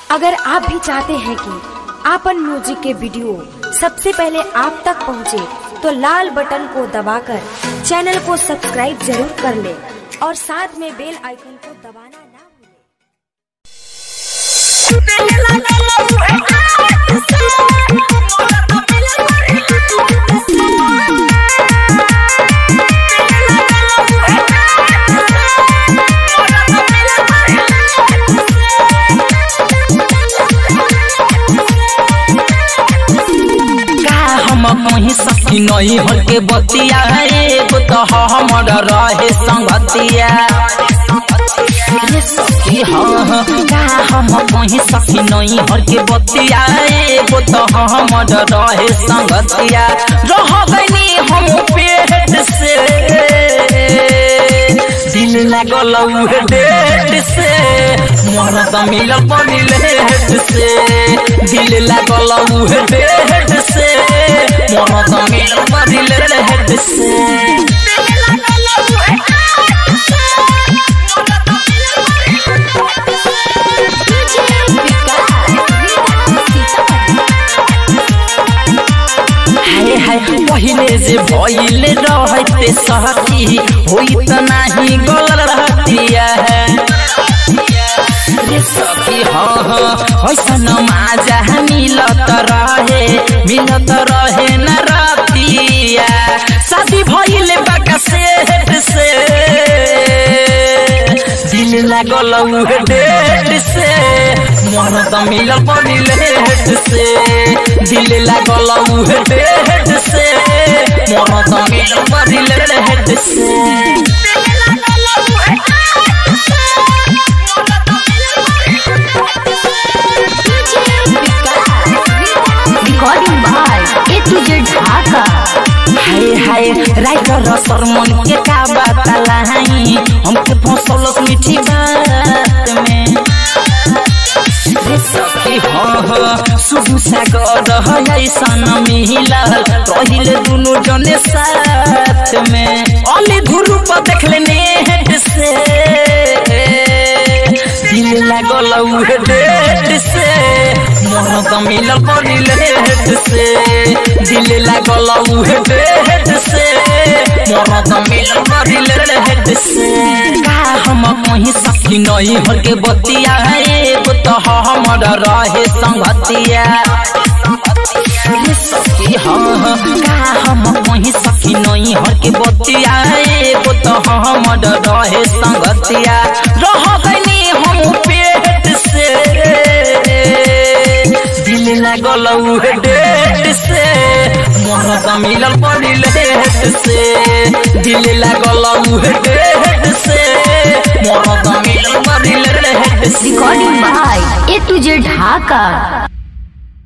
अगर आप भी चाहते हैं कि आपन म्यूजिक के वीडियो सबसे पहले आप तक पहुंचे, तो लाल बटन को दबाकर चैनल को सब्सक्राइब जरूर कर ले और साथ में बेल आइकन को दबाना ना भूलें। का हम कहीं सखी नहीं हर के बतिया एगो तो हमर रहे संगतिया रे सखी हाँ हाँ, का हम कहीं सखी नहीं हर के बतिया एगो तो हमर रहे संगतिया रह गनी हम पेट से दिल लागल उहे डेट से मरद मिलल बनी लेट से दिल लागल उहे डेट से मरद मिलल बनी लेट से हाय हाय पहिले जे भइल रहते सखी होई त नाही गल रहतिया है रे सखी हाँ हाँ ऐसन माजा मिलत रहे मिलत रहे न रतिया शादी भइल बाका सेठ से दिल लागल उहे डेट से मरद मिलल बनी लेट से दिल लागल उहे डेट से मरद मिलल बनी लेट से recording by A to Z Dhaka हाय हाय राइटर सरमन के का बात लाई हमके फंसल मीठी बात में रे सखी हाँ हाँ शुभ सागर है ऐसन मिलल रहिल दुनु जने साथ में अली ध्रुप देख लेने हेड से दिल लागल उहे डेट से मरद मिलल बनी लेट से दिल लागल उहे डेट से मरद मिलल बनी लेट से का हम कहीं सखी नहीं हर के बतिया एगो तो हमर रहे संगतिया रे सखी हाँ हाँ, का हम कहीं सखी नहीं हर के बतिया एगो तो हमर रहे संगतिया रह गनी हम पेट से दिल लागल उहे डेट से मरद मिलल बनी लेट से दिल लागल उहे डेट से मरद मिलल बनी लेट से recording by A to Z Dhaka